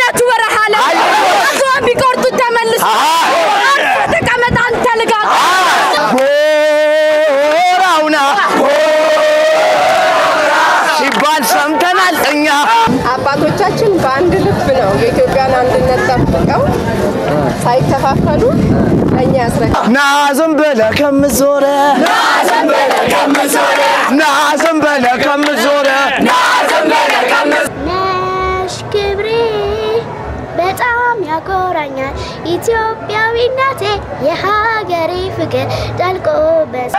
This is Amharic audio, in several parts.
የልጅነቱ በረሃ ላይ አዞን ቢቆርጡት ተመልሶ አርፈህ ተቀመጥ አንተ ልጋግ ጎራውና ሲባል ሰምተናል እኛ አባቶቻችን በአንድ ልብ ነው የኢትዮጵያን አንድነት ጠብቀው ሳይከፋፈሉ ለእኛ ያስረክባል። ና ዝም ብለህ ከምትዞረ ና ዝም ብለህ ከምትዞረ ነሽ ክብሬ በጣም ያኮራኛል ኢትዮጵያዊነቴ የሀገሬ ፍቅር ጠልቆ በስ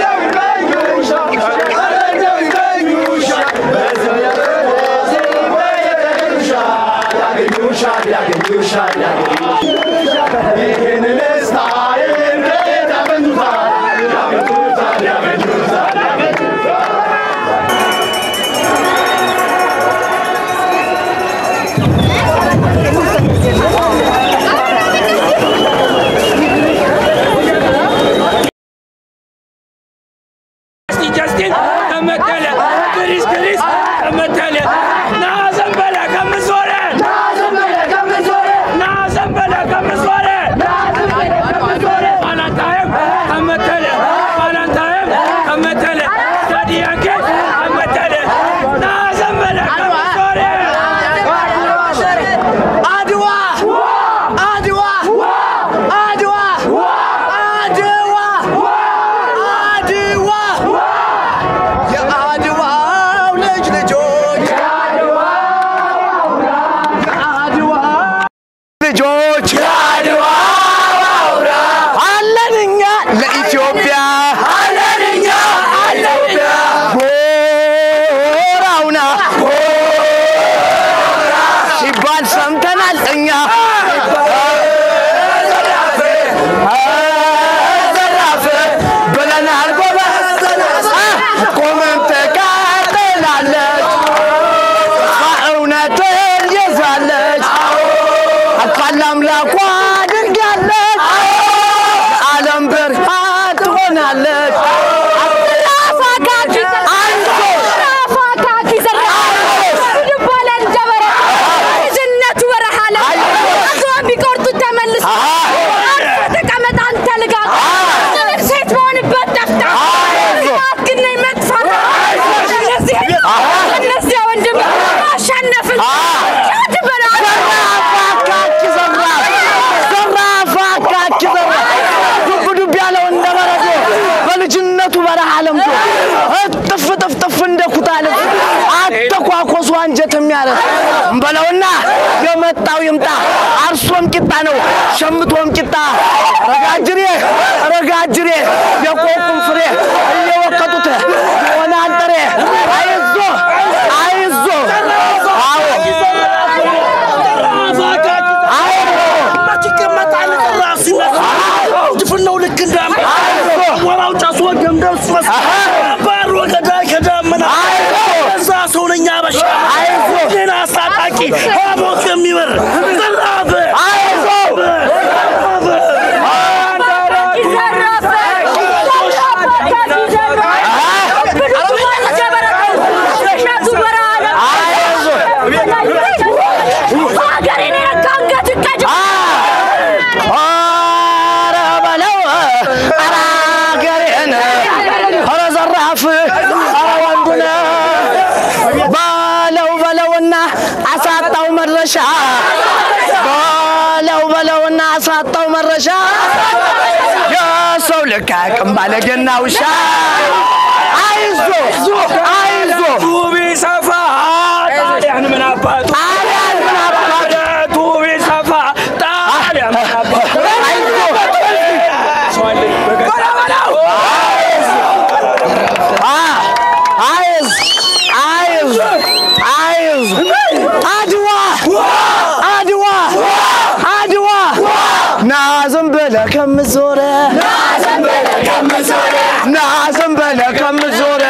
ጀስቲን ጀስቲን ተመተለ ግሪስ ግሪስ ተመተለ ና ዘንበለ ከምዞረ ና ዘንበለ ከምዞረ ና ዘንበለ ከምዞረ ባላንታየም ተመተለ ባላንታየም ተመተለ ዳዲያንኬ ተመተለ ና ዘንበለ ከምዞረ አድዋ አድዋ አድዋ አድዋ አድዋ የአድዋው ልጅ ልጆች የአድዋ ልጆች የአድዋ አለን እኛ ለኢትዮጵያ አለን እኛ ለኢትዮጵያ ጎራውና ሲባል ሰምተናል እኛ ዘራፍ ብለናል ጎበዝ ቆመን ተቃጥላለች እውነትን ይዛለች አልፋል አምላኳ ድንጋለች የዓለም ብርሃን ትሆናለች የልጅነቱ በረሃ ላይ አዞን ቢቆርጡት ተመልሶ አርፈህ ተቀመጥ አንተ ልጋግ ሴት መሆንበት ጠፍታ ልጋት ግን ነኝ መጥፋት እነዚህ እነዚያ ወንድም አሸነፍን ሻድ በላ አካኪ ዘራፍ ዘራፍ አካኪ ዘራፍ ዱብ ዱብ ያለው እንደ በረዶ በልጅነቱ በረሃ ለምዶ እጥፍ ጥፍ ጥፍ እንደ ኩታ ልብስ አተኳኮሱ አንጀት የሚያረስ እንበለውና የመጣው ይምጣ አርሶም ቂጣ ነው ሸምቶም ቂጣ ረጋጅሬ ረጋጅሬ የቆቁም ፍሬ እየወቀጡት የሆነ አንጠሬ አይዞ አይዞ አዎ ድፍነው ልክ እንዳም ወራው ጫሱ ገምደስ ባሮ ገዳይ ከዳመና እዛ ሰው ነኝ አበሻ ዜና አስታጣቂ ሀሞት የሚበር ዘራፍ ሀገሬን የነካ አንገት ይቀጭ ኧረ በለው ኧረ አገሬን ኧረ ዘራፍ ኧረ ወንዱን በለው በለውና አሳጣው መድረሻ በለው በለውና አሳጣው መድረሻ የሰው ልክ አያውቅም ባለጌና ውሻ አይዞ አይዞ ቱቢ ሰፋ ጣሊያን ምን አባቱ ጣሊያን ምን አባቱ ቱቢ ሰፋ ጣሊያን ምን አባቱ አይዞ አይዝ አይዝ አይዝ አድዋ አድዋ አድዋ ና ዝም ብለህ ከምትዞረ ና ዝም ብለህ ከምትዞረ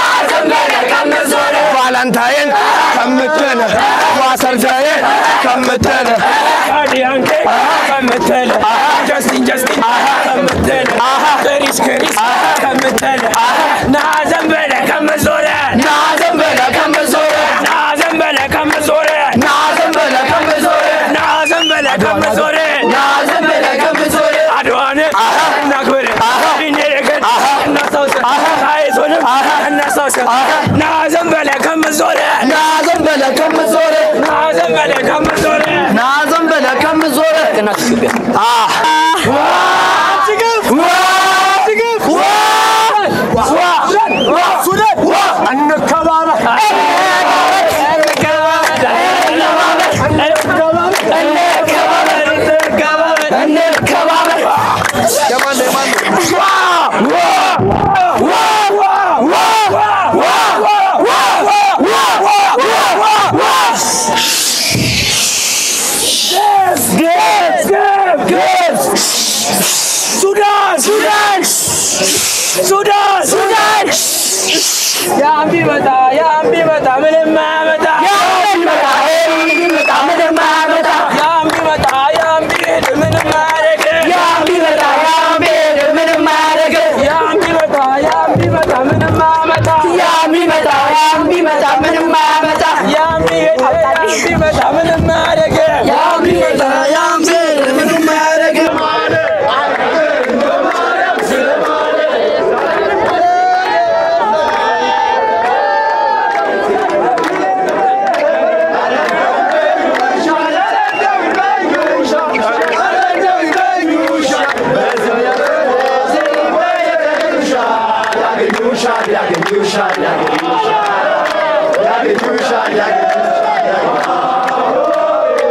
ቫላንታይን ከምትል ዋሰርዳዬ ከምትል ዳዲያንኬ ከምትል ጀስቲን ጀስቲን ከምትል ክሪስ ክሪስ ከምትል ና ዘንበለ ከምዞረ ና ዝም ብለህ ከምትዞረ ና ዘንበለ ከምዞረ ና ዝም ብለህ ከምትዞረ ቴዎድሮስ ና ዝም በለህ ከምትዞር ና ዝም በለህ ከምትዞር ና ዝም በለህ ከምትዞር ና ዝም በለህ ከምትዞር እናት ኢትዮጵያ ሱዳን ሱዳን ሱዳን ሱዳን ያም ቢመጣ ያም ቢመጣ ምንም አያመጣ ያም ቢመጣ ያም ቢሄድ ምንም አያደርግ ያም ቢመጣ ያም ቢሄድ ምንም አያደርግ ያም ቢመጣ ያም ቢመጣ ምንም አያመጣ ያም ቢመጣ ያም ቢመጣ ምንም አያመጣ ያም ቢሄድ ያም ቢመጣ ምንም አያደርግ ያም ቢመጣ ያም ቢሄድ ምንም አያደርግ ያገኙሻል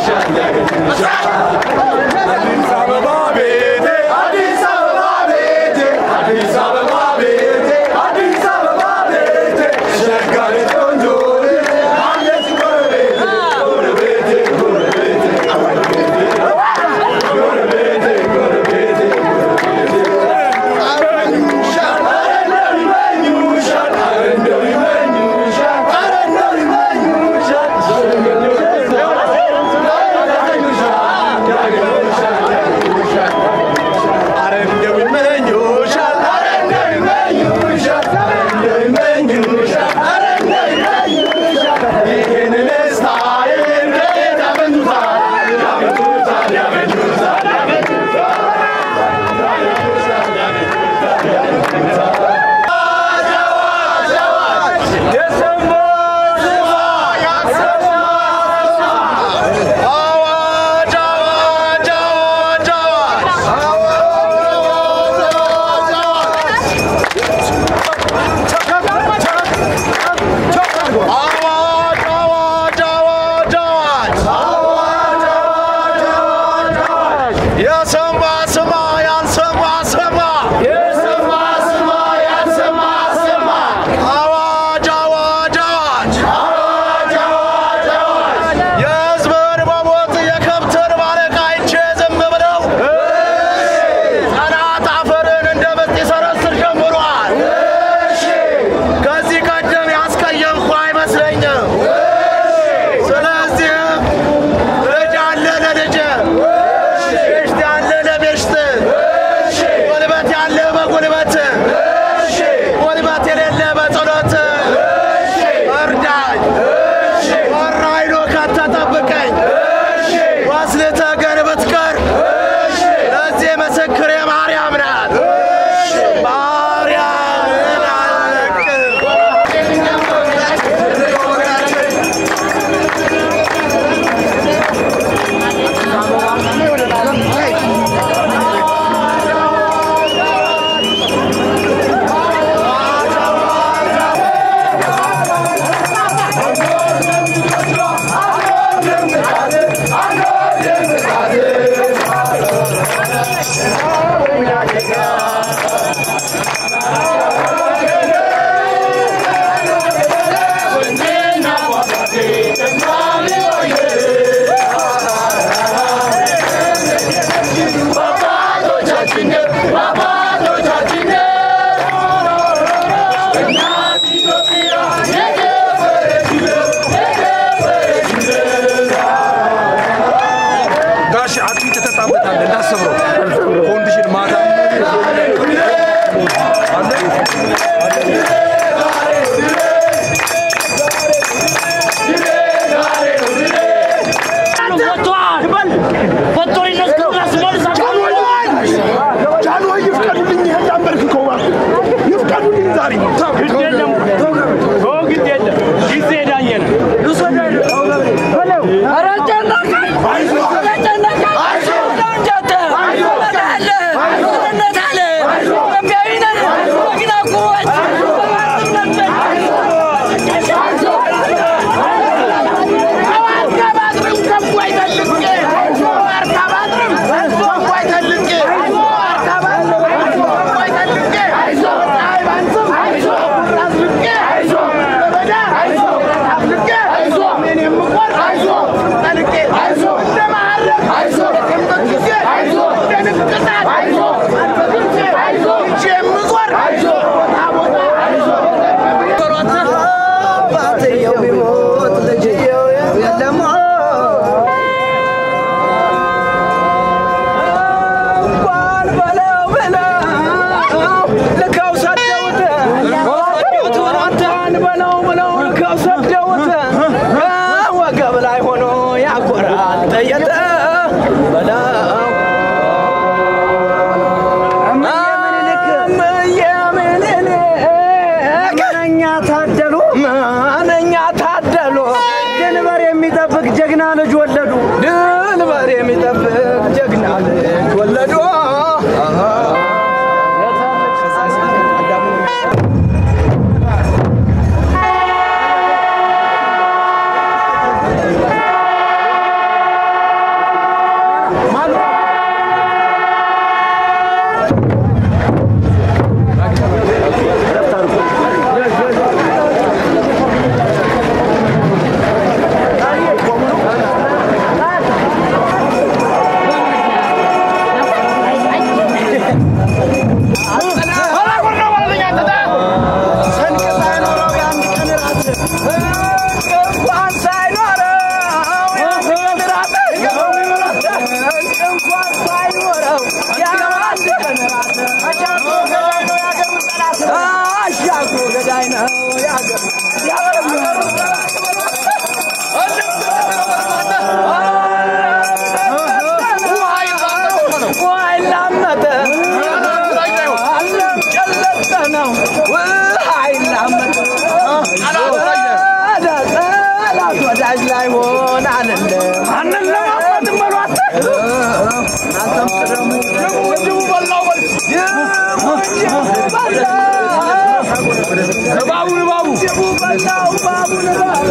የሰማ ስማ ያልሰማ ስማ የሰማ ስማ ያልሰማ ስማ አዋጅ አዋጅ አዋጅ አዋጅ አዋጅ አዋጅ የሕዝብን መሞት የከብትን ማለቅ አይቼ ዝም ብለው ጠላት አፈርን እንደ ምስጥ ይሰረስር ጀምሯል። ከዚህ ቀደም ያስቀየምኩ አይመስለኝም። ስለዚህ ልጅ አለ ለልጅ ቤሽት ያለ ለቤሽት ጉልበት ያለ በጉልበት ጉልበት የሌለ በጸሎት እርዳኝ ወራይሎ ከተጠብቀኝ ወስልተ ገር ብትቀር ለዚህ ምስክር የማርያም ናት ማርያምን አለቅም ጋሽ አጥሚት ተጣበታለ እንዳሰብረው ኮንዲሽን ማታ አለ ጃንሆይ ይፍቀዱልኝ፣ ይሄን ላንበርክከው እባክህ ይፍቀዱልኝ ዛሬ ኧረ ጨነቀኝ! ኧረ ጨነቀኝ! እንደው እንጂ አንተ እመጣለሁ! እውነት አለ! ኢትዮጵያዊ ነን! ጀግና ኩሩዎች! በማንም ነን! አልከባድርም ከፍ አይተልቄ! አልከባድርም ከፍ አይተልቄ! አልከባድርም ከፍ አይተልቄ! ፀሐይ ባንስም ራስ ልቄ! በበዳ አፍልቄ! እኔን የምቆርጥ ጠልቄ! እንደ መሀረብ የምበግዜ! እንደ ንቅሳት አልበግዜ! ይዤ የምዞር ቦታ ቦታ አባትየው ቢሞት ልጅየው የለም እንኳን በለው በለው ልከው ሰደውት እንኳን በለው ብለው ልከው ሰደውት ወገብ ላይ ሆኖ ያኮራል ጠየተ በለው እምዬ ምኒልክ ምንኛ ታደሉ ምንኛ ታደሉ ድንበር የሚጠብቅ ጀግና ልጅ ወለዱ ድንበር የሚጠብቅ ጀግና ልጅ ወለዱ ዋናው ባቡን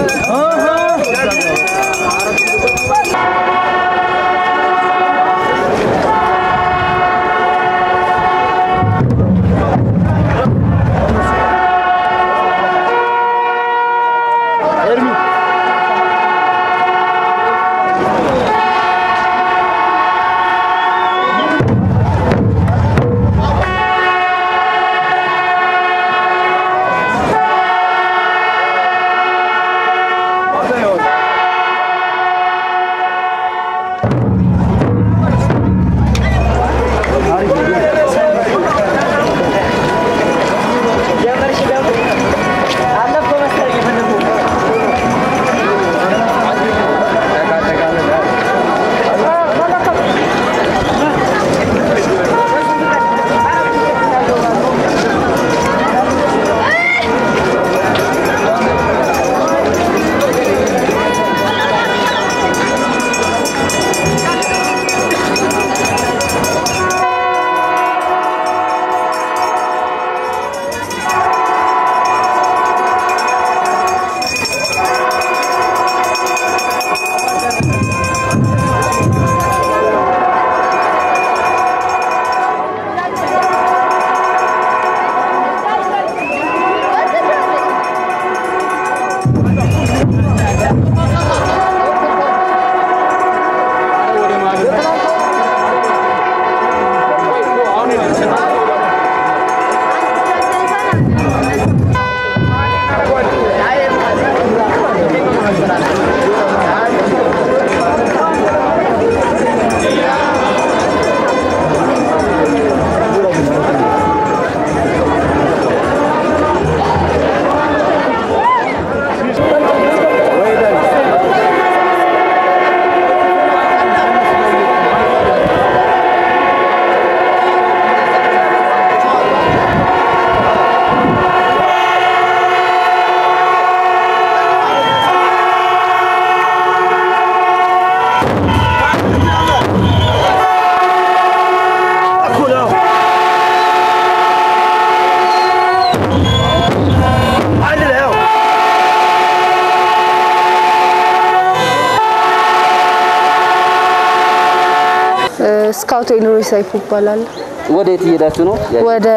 ስካውት ኤልሮይ ሰይፉ ይባላል። ወዴት እየሄዳችሁ ነው? ወደ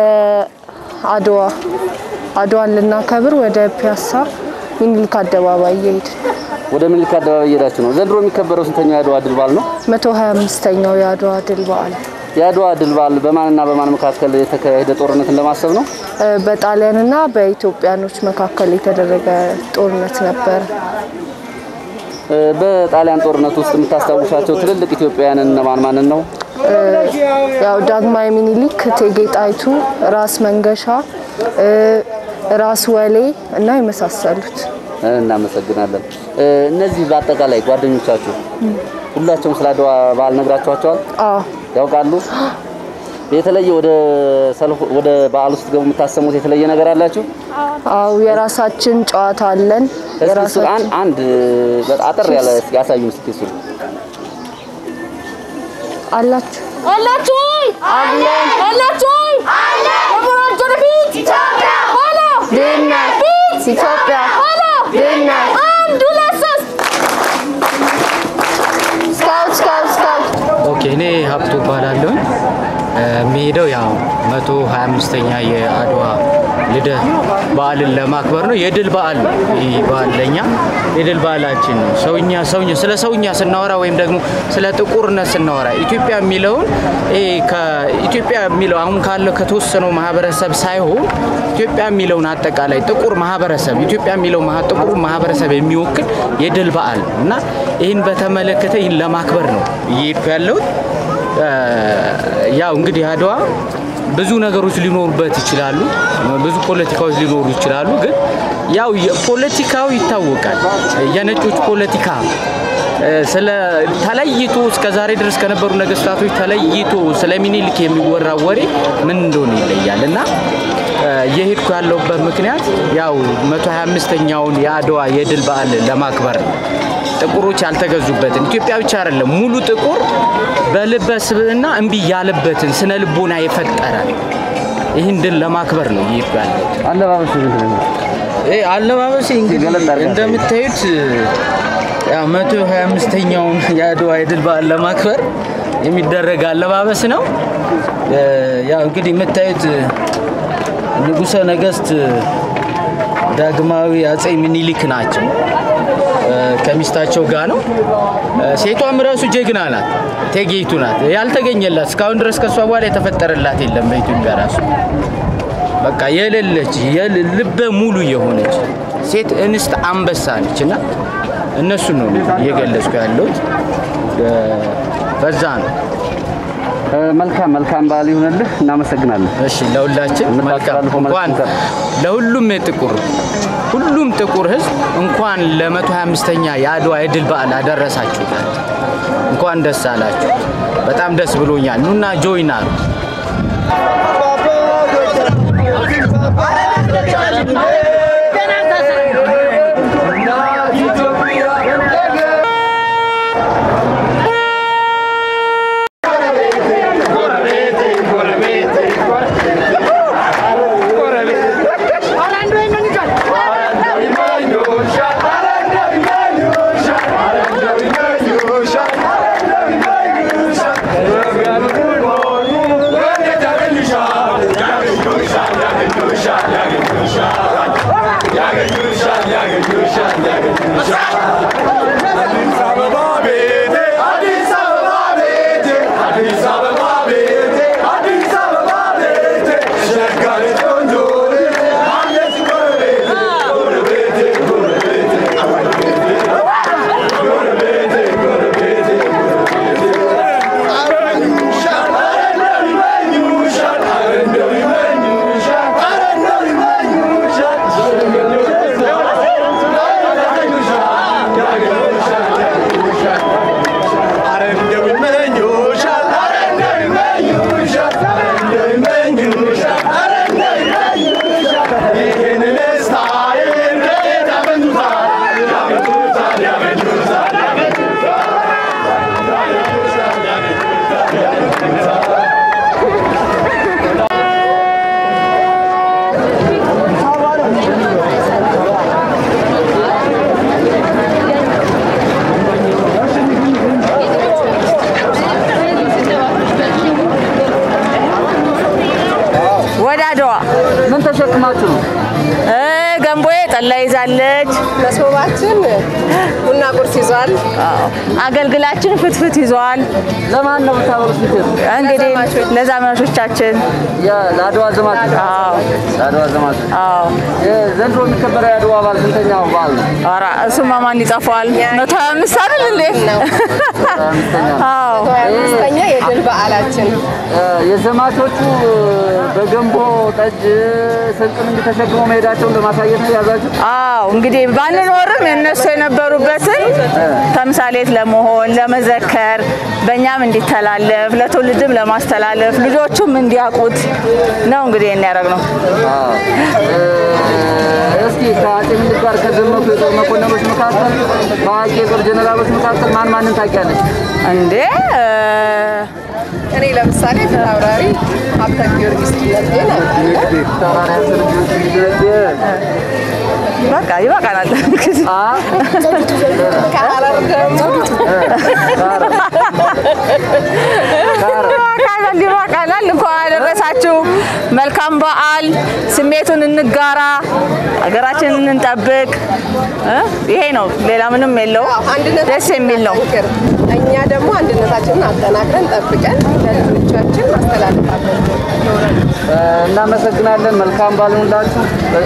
አድዋ አድዋን ልናከብር ወደ ፒያሳ ሚኒልክ አደባባይ እየሄድን ወደ ምኒልክ አደባባይ እየሄዳችሁ ነው። ዘንድሮ የሚከበረው ስንተኛው የአድዋ ድል በዓል ነው? 125ኛው የአድዋ ድል በዓል የአድዋ ድል በዓል በማንና በማን መካከል የተካሄደ ጦርነትን ለማሰብ ነው? እ፣ በጣሊያንና በኢትዮጵያኖች መካከል የተደረገ ጦርነት ነበር። እ፣ በጣሊያን ጦርነት ውስጥ የምታስታውሻቸው ትልልቅ ኢትዮጵያውያን እነማን ማንን ነው? እ፣ ያው ዳግማዊ ሚኒሊክ፣ እቴጌ ጣይቱ፣ ራስ መንገሻ፣ እ፣ ራስ ወሌ እና የመሳሰሉት እናመሰግናለን። እ፣ እነዚህ በአጠቃላይ ጓደኞቻችሁ ሁላቸውም ስለ አድዋ በዓል ነግራችኋቸዋል? አዎ ያውቃሉ? የተለየ ወደ ሰልፍ ወደ በዓል ውስጥ ገቡ የምታሰሙት የተለየ ነገር አላችሁ? አው የራሳችን ጨዋታ አለን። እስኪ እሱ አንድ አንድ በጣም አጠር ያለ እስኪ ያሳዩን እስኪ እሱ አላችሁ አላችሁ ወይ? አለን። አላችሁ ወይ? አለን። ለሞራል ወደፊት ኢትዮጵያ ሆኖ ድህነት ፊት ኢትዮጵያ ሆኖ ድህነት አንድ ሁለት ሶስት ስካውት ስካውት ስካውት ኦኬ እኔ ሀብቱ እባላለሁ። የሚሄደው ያው 125ኛ የአድዋ ልደት በዓልን ለማክበር ነው። የድል በዓል ነው። ይህ በዓል ለኛ የድል በዓላችን ነው። ሰውኛ ሰውኛ ስለ ሰውኛ ስናወራ ወይም ደግሞ ስለ ጥቁርነት ስናወራ ኢትዮጵያ የሚለውን ይሄ ከኢትዮጵያ የሚለው አሁን ካለው ከተወሰነው ማህበረሰብ ሳይሆን ኢትዮጵያ የሚለውን አጠቃላይ ጥቁር ማህበረሰብ ኢትዮጵያ የሚለው ማህ- ጥቁር ማህበረሰብ የሚወክል የድል በዓል ነው እና ይህን በተመለከተ ይህን ለማክበር ነው እየሄድኩ ያለሁት። እ፣ ያው እንግዲህ አድዋ ብዙ ነገሮች ሊኖሩበት ይችላሉ፣ ብዙ ፖለቲካዎች ሊኖሩ ይችላሉ። ግን ያው የፖለቲካው ይታወቃል። የነጮች ፖለቲካ እ፣ ስለ ተለይቶ እስከ ዛሬ ድረስ ከነበሩ ነገስታቶች ተለይቶ ስለ ሚኒሊክ የሚወራ ወሬ ምን እንደሆነ ይለያል እና እ፣ እየሄድኩ ያለሁበት ምክንያት ያው 125ኛውን የአድዋ የድል በዓል ለማክበር ነው። ጥቁሮች ያልተገዙበትን ኢትዮጵያ ብቻ አይደለም ሙሉ ጥቁር በልበ ስብዕና እምቢ ያለበትን ስነ ልቦና የፈጠረ ይህን ድል ለማክበር ነው እየሄድኩ ያለሁት። አለባበሱ ምንድን ነው? ይሄ አለባበሴ እንግዲህ እንደምታዩት ያው መቶ ሀያ አምስተኛውን የአድዋ የድል በዓል ለማክበር የሚደረግ አለባበስ ነው። እ፣ ያው እንግዲህ የምታዩት ንጉሠ ነገሥት ዳግማዊ አጼ ምኒልክ ናቸው። እ፣ ከሚስታቸው ጋር ነው። እ፣ ሴቷም ራሱ ጀግና ናት፣ እቴጌይቱ ናት። ያልተገኘላት እስካሁን ድረስ ከእሷ በኋላ የተፈጠረላት የለም በኢትዮጵያ ራሱ በቃ የሌለች የል- ልበ ሙሉ የሆነች ሴት እንስት አንበሳ ነች እና እነሱን ነው እየገለጽኩ ያለሁት እ፣ በዛ ነው። መልካም መልካም በዓል ይሁንልህ። እናመሰግናለን። እሺ ለሁላችን መልካም እንኳን ለሁሉም የጥቁር ሁሉም ጥቁር ሕዝብ እንኳን ለ125ኛ የአድዋ የድል በዓል አደረሳችሁ። እንኳን ደስ አላችሁ። በጣም ደስ ብሎኛል። ኑና ጆይን አሉ። ወደ አድዋ ምን ተሸክማችሁ ነው? ገንቦዬ ጠላ ይዛለች። መሶባችን ቡና ቁርስ ይዟል። አገልግላችን ፍትፍት ይዟል። ለማን ነው የምታበሉት? እንግዲህ ለዛመናሾቻችን ለአድዋ ዘማች አዎ ለአድዋ ዘማች አዎ። ዘንድሮ የሚከበረው የአድዋ በዓል ስንተኛው በዓል ነው? ኧረ እሱማ ማን ይጠፋዋል? መቶ ሀያ አምስት አይደል እንዴ? አዎ አምስተኛ የድል በዓላችን እ፣ የዘማቾቹ በገንቦ ጠጅ ስንቅን እንዲህ ተሸክመው መሄዳቸውን ለማሳየት ነው የያዛችሁ? አዎ እንግዲህ ባንኖርም የእነሱ የነበሩበትን ተምሳሌት ለመሆን ለመዘከር፣ በእኛም እንዲተላለፍ ለትውልድም ለማስተላለፍ ልጆቹም እንዲያውቁት ነው እንግዲህ ይህን ያደረግነው። አዎ። እ፣ እስኪ ከአጼ ምኒልክ ጋር ከዘመቱ የጦር መኮንኖች መካከል በአዋቂ የጦር ጀኔራሎች መካከል ማን ማንን ታውቂያለሽ? እንዴ እኔ ለምሳሌ ፊት አውራሪ ሀብተ ጊዮርጊስ ድነቴን በቃ ይበቃናል። ከሀረር ደግሞ ይበቃናል፣ ይበቃናል። እንኳን አደረሳችሁ። መልካም በዓል። ስሜቱን እንጋራ፣ ሀገራችንን እንጠብቅ። እ? ይሄ ነው፣ ሌላ ምንም የለው። ደስ የሚል ነው። እኛ ደግሞ አንድነታችንን አጠናክረን ጠብቀን ለልጆቻችን ማስተላለፍ አለብን። እ፣ እናመሰግናለን። መልካም በዓል ይሁንላችሁ።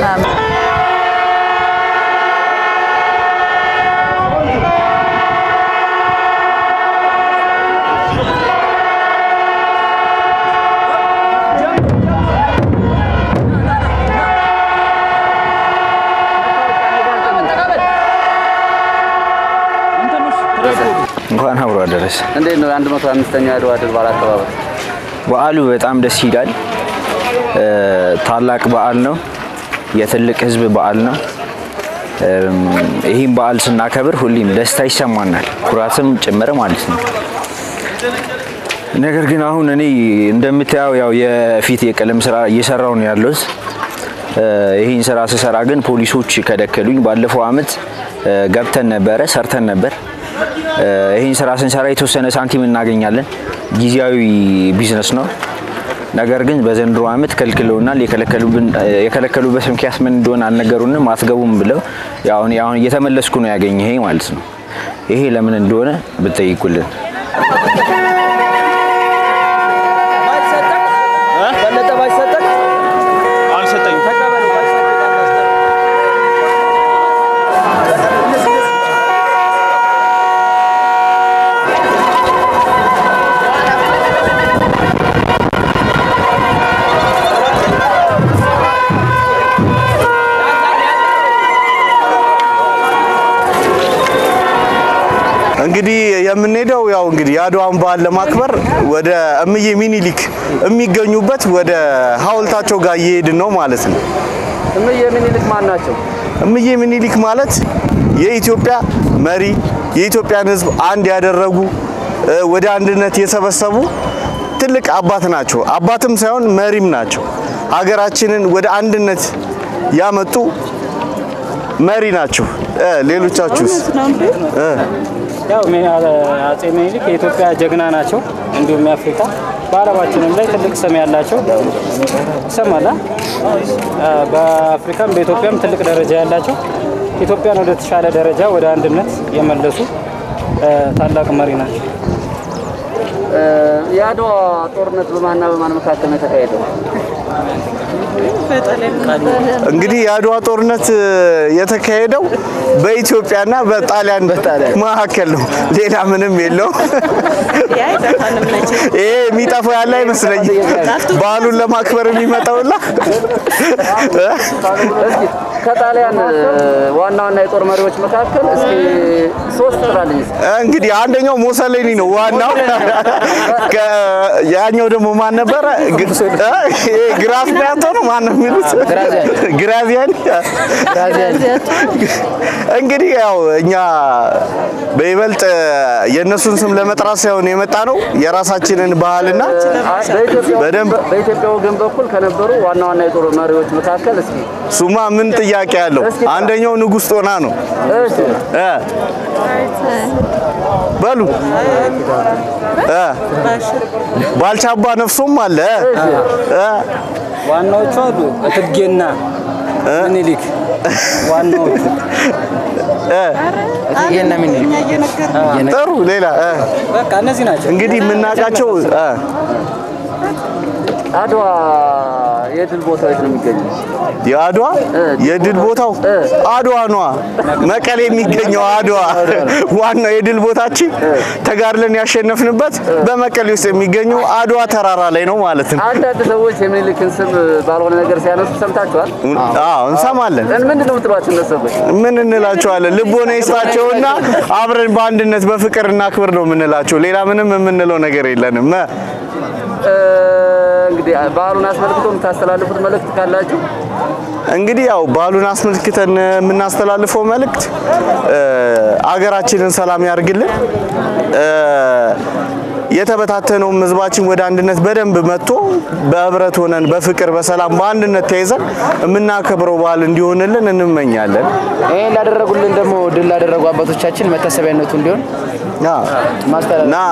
እንኳን አብሮ አደረሰ። እንዴት ነው የአንድ መቶ አምስተኛው የአድዋ ድል በዓል አከባበር? በዓሉ በጣም ደስ ይላል። እ፣ ታላቅ በዓል ነው። የትልቅ ሕዝብ በዓል ነው። እም፣ ይህም በዓል ስናከብር ሁሌም ደስታ ይሰማናል፣ ኩራትም ጭምር ማለት ነው። ነገር ግን አሁን እኔ እንደምታየው ያው የፊት የቀለም ስራ እየሰራው ነው ያለሁት። እ፣ ይህን ስራ ስሰራ ግን ፖሊሶች ከደከሉኝ። ባለፈው አመት እ፣ ገብተን ነበረ ሰርተን ነበር። እ፣ ይህን ስራ ስንሰራ የተወሰነ ሳንቲም እናገኛለን። ጊዜያዊ ቢዝነስ ነው። ነገር ግን በዘንድሮ አመት ከልክለውናል። የከለከሉብን የከለከሉበት ምክንያት ምን እንደሆነ አልነገሩንም። አትገቡም ብለው ያው እኔ አሁን እየተመለስኩ ነው ያገኘ ይሄ ማለት ነው። ይሄ ለምን እንደሆነ ብትጠይቁልን። በለጠ ባይሰጠቅ አልሰጠኝም። እንግዲህ የምንሄደው ያው እንግዲህ የአድዋን በዓል ለማክበር ወደ እምዬ ሚኒሊክ የሚገኙበት ወደ ሐውልታቸው ጋር እየሄድን ነው ማለት ነው። እምዬ ምኒልክ ማን ናቸው? እምዬ ሚኒሊክ ማለት የኢትዮጵያ መሪ የኢትዮጵያን ሕዝብ አንድ ያደረጉ እ፣ ወደ አንድነት የሰበሰቡ ትልቅ አባት ናቸው። አባትም ሳይሆን መሪም ናቸው። ሀገራችንን ወደ አንድነት ያመጡ መሪ ናቸው። እ፣ ሌሎቻችሁስ? እ፣ ያው ሜ- አጼ ምኒልክ የኢትዮጵያ ጀግና ናቸው። እንዲሁም የአፍሪካ በዓለማችንም ላይ ትልቅ ስም ያላቸው ይሰማላ። በአፍሪካም በኢትዮጵያም ትልቅ ደረጃ ያላቸው ኢትዮጵያን ወደ ተሻለ ደረጃ ወደ አንድነት የመለሱ እ፣ ታላቅ መሪ ናቸው። እ፣ የአድዋ ጦርነት በማንና በማን መካከል ነው የተካሄደው? እንግዲህ የአድዋ ጦርነት እ፣ የተካሄደው በኢትዮጵያና በጣሊያን መካከል ነው። ሌላ ምንም የለውም። ይሄ የሚጠፋው ያለ አይመስለኝም። በዓሉን ለማክበር የሚመጣውላ እስኪ ከጣሊያን እ፣ ዋና ዋና የጦር መሪዎች መካከል እስኪ ሶስት ጥራልኝ እስኪ። እንግዲህ አንደኛው ሞሰሌኒ ነው ዋናው። ከ- ያኛው ደግሞ ማን ነበረ? ግ- እ? ይሄ ግራዚያቶ ነው ማን ነው የሚሉት? ግራዚያኒ። እንግዲህ ያው እኛ በይበልጥ የእነሱን ስም ለመጥራት ሳይሆን የመጣ ነው የራሳችንን ባህልና በኢትዮጵያ በደንብ በኢትዮጵያ ወገን በኩል ከነበሩ ዋና ዋና የጦር መሪዎች መካከል እስኪ ሱማ ምን ጥያቄ ያለው? አንደኛው ንጉሥ ጦና ነው። እሺ እ በሉ እ ባልቻ አባ ነፍሶም አለ እ ዋናዎቹ አሉ እቴጌና ምኒልክ ዋናዎቹ እቴጌና ምኒልክ ጥሩ ሌላ እ በቃ እነዚህ ናቸው። እንግዲህ የምናውቃቸው እ አድዋ የድል ቦታው የት ነው የሚገኘው? የአድዋ የድል ቦታው አድዋ ነዋ። መቀሌ የሚገኘው አድዋ ዋናው የድል ቦታችን ተጋድለን ያሸነፍንበት በመቀሌ ውስጥ የሚገኘው አድዋ ተራራ ላይ ነው ማለት ነው። አንዳንድ ሰዎች የምኒልክን ስም ባልሆነ ነገር ሲያነሱ ሰምታችኋል? አዎ እንሰማለን። ምንድን ነው የምትሏቸው እነሱ ሰዎች? ምን እንላቸዋለን? ልቦና ይስጣቸውና አብረን በአንድነት በፍቅር እናክብር ነው የምንላቸው። ሌላ ምንም የምንለው ነገር የለንም። እ እ፣ እንግዲህ በዓሉን አስመልክቶ የምታስተላልፉት መልእክት ካላችሁ እንግዲህ ያው በዓሉን አስመልክተን የምናስተላልፈው መልእክት እ፣ አገራችንን ሰላም ያርግልን። እ፣ የተበታተነውም ህዝባችን ወደ አንድነት በደንብ መጥቶ በህብረት ሆነን በፍቅር በሰላም በአንድነት ተይዘን የምናከብረው በዓል እንዲሆንልን እንመኛለን። ይሄን ላደረጉልን ደግሞ ድል ላደረጉ አባቶቻችን መታሰቢያነቱ እንዲሆን ማስተላለፍ ና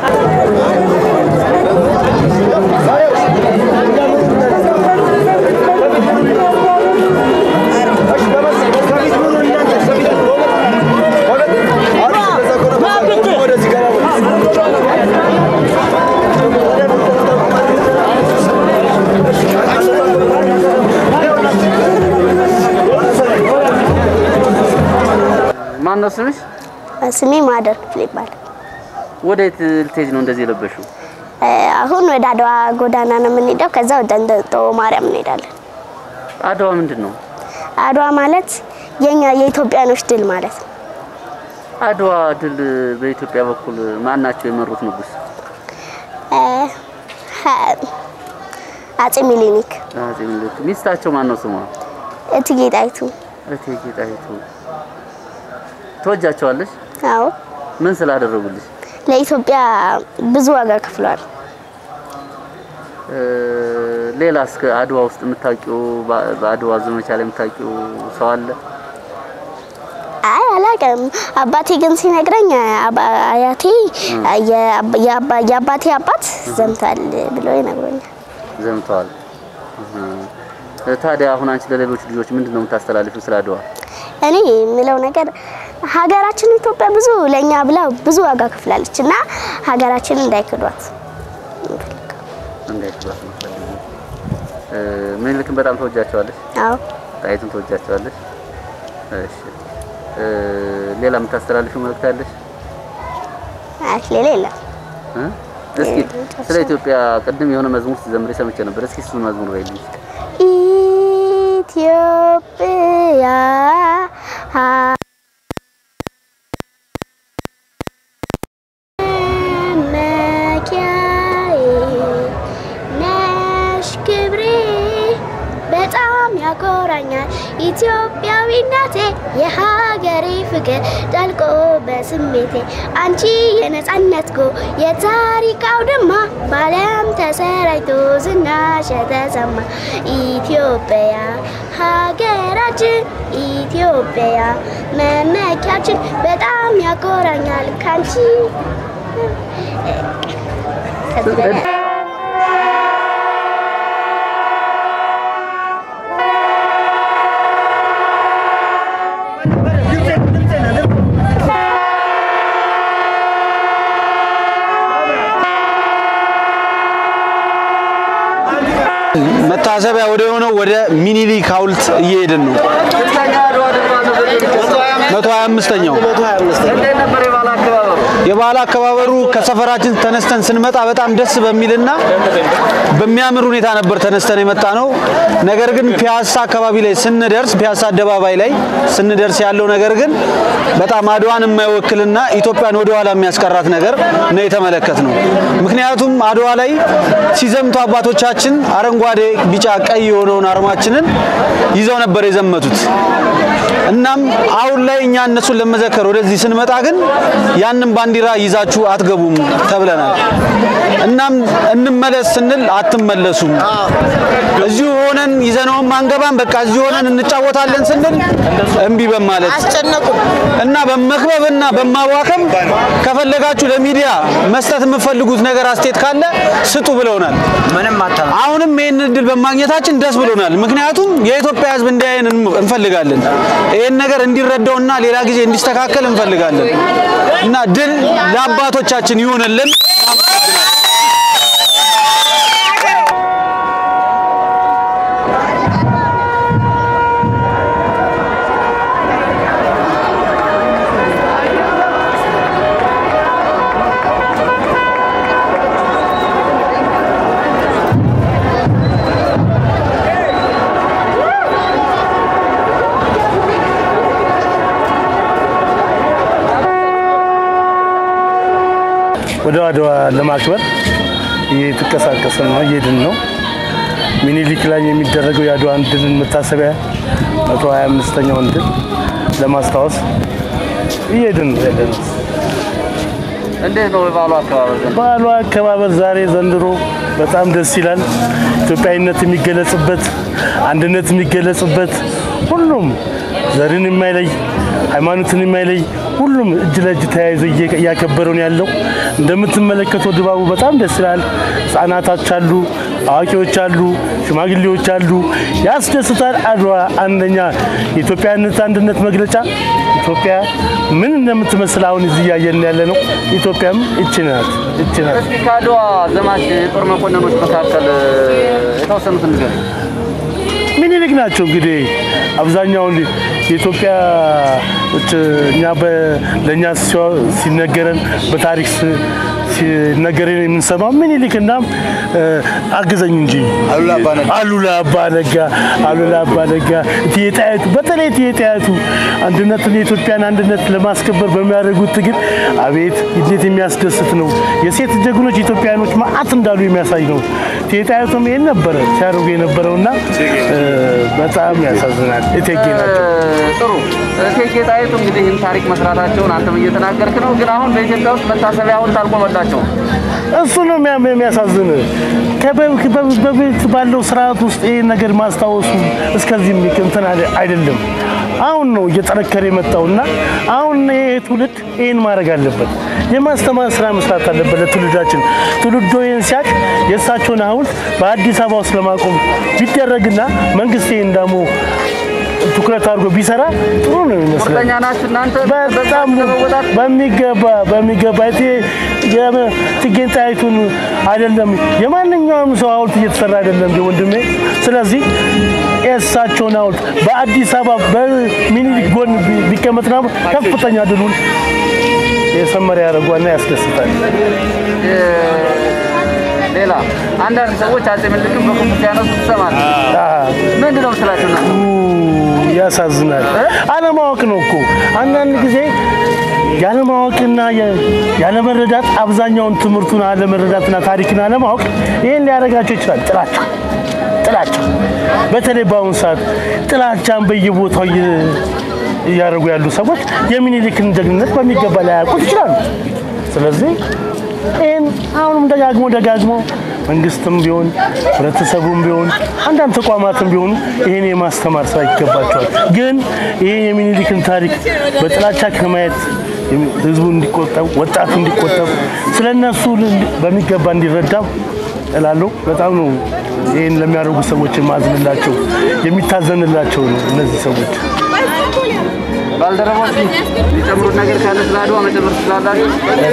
ማን ነው ስምሽ? ስሜ ማደር ክፍል ይባላል። ወዴት ልትሄጂ ነው እንደዚህ የለበሽው? እ፣ አሁን ወደ አድዋ ጎዳና ነው የምንሄደው። ከዛ ወደ እንጦጦ ማርያም እንሄዳለን። አድዋ ምንድን ነው? አድዋ ማለት የኛ የኢትዮጵያኖች ድል ማለት ነው። አድዋ ድል በኢትዮጵያ በኩል ማን ናቸው የመሩት ንጉስ? እ፣ ሀ- አጼ ሚኒሊክ፣ አፄ ምኒልክ። ሚስታቸው ማን ነው ስሟ? እቴጌ ጣይቱ። እቴጌ ጣይቱ። ትወጃቸዋለሽ? አዎ ምን ስላደረጉልሽ? ለኢትዮጵያ ብዙ ዋጋ ከፍሏል። እ፣ ሌላስ ከአድዋ ውስጥ የምታውቂው በ- በአድዋ ዘመቻ ላይ የምታውቂው ሰው አለ? አይ አላውቅም። አባቴ ግን ሲነግረኝ አባ- አያቴ የአባ- የአባ- የአባቴ አባት ዘምቷል ብሎ ይነግሮኛል። ዘምተዋል። እህ። ታዲያ አሁን አንቺ ለሌሎች ልጆች ምንድን ነው የምታስተላልፊው ስለ አድዋ? እኔ የምለው ነገር ሀገራችን ኢትዮጵያ ብዙ ለእኛ ብላ ብዙ ዋጋ ከፍላለች እና ሀገራችንን እንዳይክዷት እንዳይክዷት ነው የምትፈልጊው? እ፣ ምኒልክን በጣም ተወጃቸዋለሽ? አዎ ጣይቱን ተወጃቸዋለሽ? እሺ። እ፣ ሌላ የምታስተላልፊው መልእክት አለሽ? አይ ሌላ የለም። እ? እስኪ ስለ ኢትዮጵያ ቅድም የሆነ መዝሙር ስትዘምሪ ሰምቼ ነበር። እስኪ እሱን መዝሙር በይልኝ። ኢትዮጵያ መመኪያዬ ነሽ ክብሬ በጣም ያኮራኛል ኢትዮጵያዊነቴ የሀገሬ ፍቅር ጠልቆ በስሜቴ አንቺ የነጻነት ጎ የታሪክ አውድማ በዓለም ተሰራጭቶ ዝናሽ የተሰማ ኢትዮጵያ ሀገራችን ኢትዮጵያ መመኪያችን በጣም ያኮራኛል ካንቺ ከዚህ በላይ መታሰቢያ ወደ ሆነው ወደ ሚኒሊክ ሐውልት እየሄድን ነው። መቶ ሀያ አምስተኛው እንዴት ነበር የበዓል አከባበሩ? የበዓል አከባበሩ ከሰፈራችን ተነስተን ስንመጣ በጣም ደስ በሚልና በሚያምር ሁኔታ ነበር ተነስተን የመጣ ነው። ነገር ግን ፒያሳ አካባቢ ላይ ስንደርስ ፒያሳ አደባባይ ላይ ስንደርስ ያለው ነገር ግን በጣም አድዋን የማይወክልና ኢትዮጵያን ወደኋላ የሚያስቀራት ነገር ነው የተመለከት ነው። ምክንያቱም አድዋ ላይ ሲዘምቱ አባቶቻችን አረንጓዴ፣ ቢጫ፣ ቀይ የሆነውን አርማችንን ይዘው ነበር የዘመቱት። እናም አሁን ላይ እኛ እነሱን ለመዘከር ወደዚህ ስንመጣ ግን ያንን ባንዲራ ይዛችሁ አትገቡም ተብለናል። እናም እንመለስ ስንል አትመለሱም፣ እዚሁ ሆነን ይዘነውም አንገባም፣ በቃ እዚሁ ሆነን እንጫወታለን ስንል እምቢ በማለት እና በመክበብና በማዋከም ከፈለጋችሁ ለሚዲያ መስጠት የምትፈልጉት ነገር አስተያየት ካለ ስጡ ብለውናል። ምንም አሁንም ይህን እድል በማግኘታችን ደስ ብሎናል። ምክንያቱም የኢትዮጵያ ሕዝብ እንዲያየን እንፈልጋለን። ይህን ነገር እንዲረዳውና ሌላ ጊዜ እንዲስተካከል እንፈልጋለን እና ድል ለአባቶቻችን ይሁንልን። ወደ አድዋ ለማክበር እየተንቀሳቀስን ነው፣ እየሄድን ነው። ሚኒሊክ ላይ የሚደረገው የአድዋን ድልን መታሰቢያ 125ኛውን ድል ለማስታወስ እየሄድን ነው ያለነው። እንዴት ነው የበዓሉ አከባበር ዘንድሮ? በዓሉ አከባበር ዛሬ ዘንድሮ በጣም ደስ ይላል። ኢትዮጵያዊነት የሚገለጽበት፣ አንድነት የሚገለጽበት፣ ሁሉም ዘርን የማይለይ ሃይማኖትን የማይለይ ሁሉም እጅ ለእጅ ተያይዞ እየ- እያከበረው ነው ያለው። እንደምትመለከተው ድባቡ በጣም ደስ ይላል። ህጻናቶች አሉ፣ አዋቂዎች አሉ፣ ሽማግሌዎች አሉ። ያስደስታል። አድዋ አንደኛ የኢትዮጵያዊነት አንድነት መግለጫ ኢትዮጵያ ምን እንደምትመስል አሁን እዚህ እያየን ያለ ነው። ኢትዮጵያም እች ናት እች ናት። እስኪ ከአድዋ ዘማች የጦር መኮንኖች መካከል እ፣ የተወሰኑትን ንገረኝ። ምኒልክ ናቸው እንግዲህ አብዛኛውን የኢትዮጵያዎች እኛ በ- ለእኛ ሲዋ- ሲነገረን በታሪክ ስ- ሲነገረን የምንሰማው ምኒልክ እና እ፣ አግዘኝ እንጂ አሉላ አባ ነጋ አሉላ አባ ነጋ እቴጌ ጣይቱ በተለይ እቴጌ ጣይቱ አንድነትን የኢትዮጵያን አንድነት ለማስከበር በሚያደርጉት ትግል አቤት እንዴት የሚያስደስት ነው። የሴት ጀግኖች ኢትዮጵያኖች ማአት እንዳሉ የሚያሳይ ነው። እቴጌ ጣይቱም ይሄን ነበረ ሲያደርጉ የነበረውና እ፣ በጣም ያሳዝናል። እቴጌ ናቸው። ጥሩ እቴጌ ጣይቱ እንግዲህ ይህን ታሪክ መስራታቸውን አንተም እየተናገርክ ነው። ግን አሁን በኢትዮጵያ ውስጥ መታሰቢያ ሐውልት አልቆመላቸውም። እሱ ነው የሚያ- የሚያሳዝን። ከበ- በ- በፊት ባለው ስርዓት ውስጥ ይህን ነገር ማስታወሱ እስከዚህ እንትን አለ- አይደለም። አሁን ነው እየጠነከረ የመጣውና አሁን ይሄ ትውልድ ይህን ማድረግ አለበት። የማስተማር ስራ መስራት አለበት ለትውልዳችን። ትውልዶ ይህን ሲያቅ የእሳቸውን ሐውልት በአዲስ አበባ ውስጥ ለማቆም ቢደረግና መንግስት ይህን ደግሞ ትኩረት አድርጎ ቢሰራ ጥሩ ነው ይመስላል። ቁርጠኛ ናችሁ እናንተ በጣም በሚገባ በሚገባ እቲ የእቴጌ ጣይቱን አይደለም የማንኛውም ሰው ሐውልት እየተሰራ አይደለም እንደ ወንድሜ። ስለዚህ የእሳቸውን ሐውልት በአዲስ አበባ በሚኒሊክ ጎን ቢ- ቢቀመጥና ከፍተኛ ድሉን የሰመረ ያደርጓልና ያስደስታል። ሌላ አንዳንድ ሰዎች አጼ ምኒልክን በክፉ ሲያነሱ ትሰማለህ። ምንድን ነው ስላቸው ነው? ያሳዝናል። አለማወቅ ነው እኮ አንዳንድ ጊዜ ያለማወቅና የ- ያለመረዳት አብዛኛውን ትምህርቱን አለመረዳትና ታሪክን አለማወቅ ይህን ሊያደርጋቸው ይችላል። ጥላቻ ጥላቻ በተለይ በአሁኑ ሰዓት ጥላቻን በየቦታው እየ- እያደረጉ ያሉ ሰዎች የሚኒሊክን ጀግንነት በሚገባ ላያውቁት ይችላሉ። ስለዚህ ይህን አሁንም ደጋግሞ ደጋግሞ መንግስትም ቢሆን ህብረተሰቡም ቢሆን አንዳንድ ተቋማትም ቢሆኑ ይህን የማስተማር ስራ ይገባቸዋል። ግን ይህ የሚኒሊክን ታሪክ በጥላቻ ከማየት ህዝቡ እንዲቆጠብ፣ ወጣቱ እንዲቆጠብ፣ ስለ እነሱ በሚገባ እንዲረዳው እላለሁ። በጣም ነው ይህን ለሚያደርጉ ሰዎች የማዝንላቸው የሚታዘንላቸው ነው እነዚህ ሰዎች። ባልደረቦች የሚጨምሩት ነገር ካለ ስለ አድዋ መጨመር ትችላላችሁ።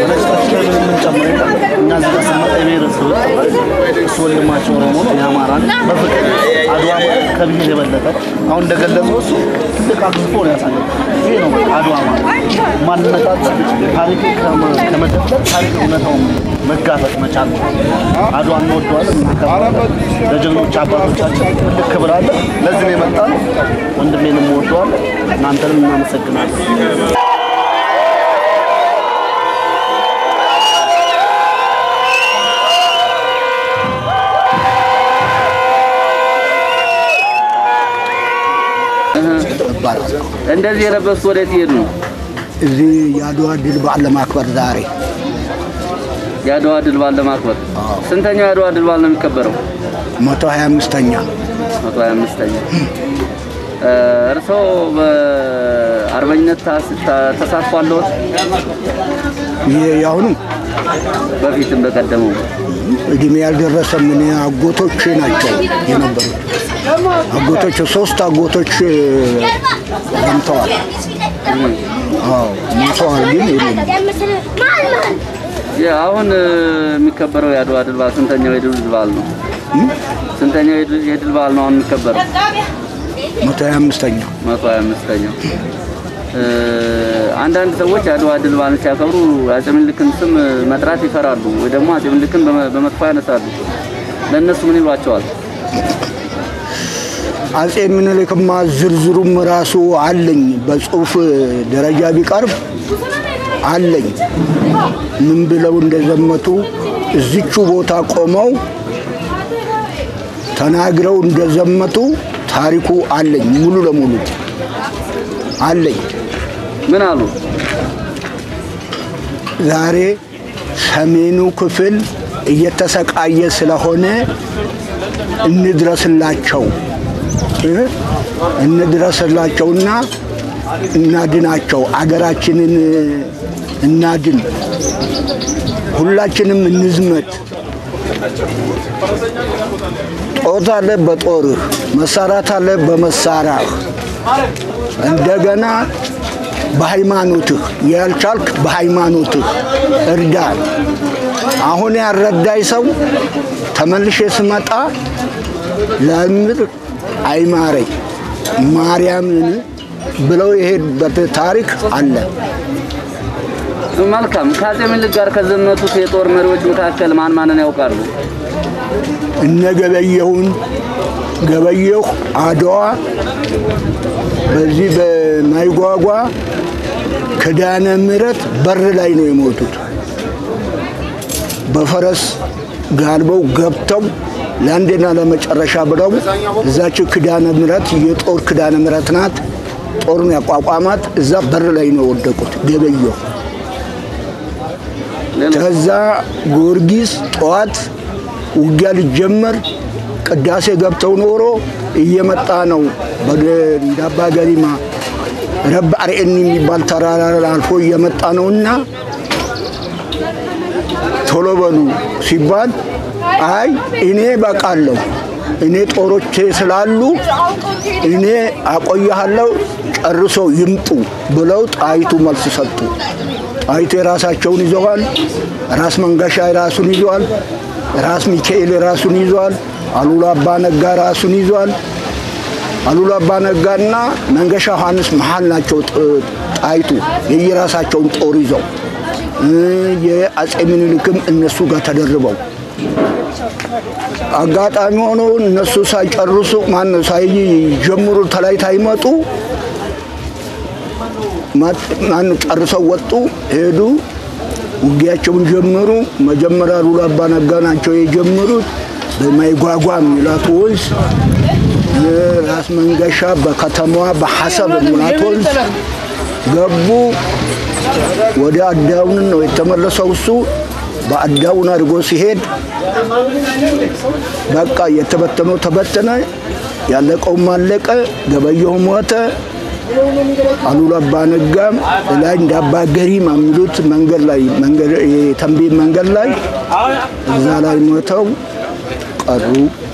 እኛ እዚህ ጋር ስንመጣ የብሔረሰብ እሱ ወንድማቸው ኦሮሞ ነው፣ የአማራን በፍቅር አድዋ ማለት ከብሔር የበለጠ አሁን እንደገለጸው እሱ ትልቅ አግዝፎ ነው ያሳየው። ይሄ ነው በቃ አድዋ ማለት ማንነታችን ታሪክ ከመደብደብ ታሪክ እውነታውን መጋፈጥ መቻል ነው። አድዋ እንወደዋለን፣ እናከብራለን። ለጀግኖች አባቶቻችን ትልቅ ክብር አለ። ለዚህ ነው የመጣነው። ወንድሜንም እወደዋለሁ፣ እናንተንም እናመሰግናለን። እንደዚህ የለበሱት ወዴት ይሄዱ ነው? እዚህ የአድዋ ድል በዓል ለማክበር ዛሬ የአድዋ ድል በዓል ለማክበር ስንተኛው የአድዋ ድል በዓል ነው የሚከበረው? መቶ ሀያ አምስተኛ መቶ ሀያ አምስተኛ እርስዎ በአርበኝነት ታስ- ታ- ተሳትፎ አለዎት? ይሄ የአሁኑ በፊትም በቀደመው እድሜ ያልደረሰ ምን አጎቶች ናቸው የነበሩት። አጎቶች ሶስት አጎቶች ዘምተዋል። አዎ ሞተዋል፣ ግን የሉም። ያ አሁን እ፣ የሚከበረው የአድዋ ድል በዓል ስንተኛው የድል በዓል ነው? ስንተኛው የድል የድል በዓል ነው አሁን የሚከበረው? መቶ ሀያ አምስተኛው መቶ ሀያ አምስተኛው እ፣ አንዳንድ ሰዎች የአድዋ ድል በዓልን ሲያከብሩ የአፄ ምኒልክን ስም መጥራት ይፈራሉ ወይ ደግሞ አፄ ምኒልክን በመ- በመጥፎ ያነሳሉ። ለእነሱ ምን ይሏቸዋል? አጼ ምኒልክማ ዝርዝሩም ራሱ አለኝ በጽሁፍ ደረጃ ቢቀርብ አለኝ። ምን ብለው እንደዘመቱ እዚቹ ቦታ ቆመው ተናግረው እንደዘመቱ ታሪኩ አለኝ፣ ሙሉ ለሙሉ አለኝ። ምን አሉ? ዛሬ ሰሜኑ ክፍል እየተሰቃየ ስለሆነ እንድረስላቸው እ እንድረስላቸውና እናድናቸው፣ አገራችንን እናድን፣ ሁላችንም እንዝመት። ጦር አለ በጦርህ፣ መሳራት አለ በመሳሪያህ፣ እንደገና በሃይማኖትህ ያልቻልክ በሃይማኖትህ እርዳ። አሁን ያልረዳኝ ሰው ተመልሼ ስመጣ ለምድር አይማረኝ ማርያምን ብለው የሄዱበት ታሪክ አለ። መልካም። ከአፄ ምኒልክ ጋር ከዘመቱት የጦር መሪዎች መካከል ማን ማንን ያውቃሉ? እነ ገበየሁን ገበየሁ አድዋ በዚህ በማይጓጓ ክዳነ ምሕረት በር ላይ ነው የሞቱት። በፈረስ ጋልበው ገብተው ለአንዴና ለመጨረሻ ብለው እዛች ክዳነ ምሕረት የጦር ክዳነ ምሕረት ናት። ጦሩን ያቋቋማት እዛ በር ላይ ነው የወደቁት ገበየሁ። ከዛ ጊዮርጊስ ጠዋት ውጊያ ሊጀመር ቅዳሴ ገብተው ኖሮ እየመጣ ነው። እንደ አባ ገሪማ ረብ አርኤኒ የሚባል ተራራ አልፎ እየመጣ ነውና ቶሎ በሉ ሲባል አይ እኔ በቃለሁ እኔ ጦሮቼ ስላሉ እኔ አቆያለሁ ጨርሶ ይምጡ ብለው ጣይቱ መልስ ሰጡ። ጣይቱ የራሳቸውን ይዘዋል። ራስ መንገሻ የራሱን ይዟል። ራስ ሚካኤል የራሱን ይዟል። አሉላ አባ ነጋ ራሱን ይዟል። አሉላ አባ ነጋና መንገሻ ዮሐንስ መሀል ናቸው። ጣይቱ የየራሳቸውን ጦር ይዘው የአጼ ምኒልክም እነሱ ጋር ተደርበው አጋጣሚ ሆኖ እነሱ ሳይጨርሱ ማነው ሳይጀምሩ ተላይ ታይመጡ ማነው ጨርሰው ወጡ ሄዱ። ውጊያቸውን ጀመሩ። መጀመሪያ ሉላ አባ ነጋ ናቸው የጀመሩት በማይጓጓ የሚላት ወንዝ ራስ መንገሻ በከተማዋ በሐሰብ የሚላት ወንዝ ገቡ። ወደ አዳውን ነው የተመለሰው እሱ በአዳውን አድርጎ ሲሄድ በቃ የተበተነው ተበተነ፣ ያለቀውም አለቀ። ገበየሁ ሞተ። አሉላ አባ ነጋም ላይ እንደ አባ ገሪማ የሚሉት መንገድ ላይ የተንቤን መንገድ ላይ እዛ ላይ ሞተው ቀሩ።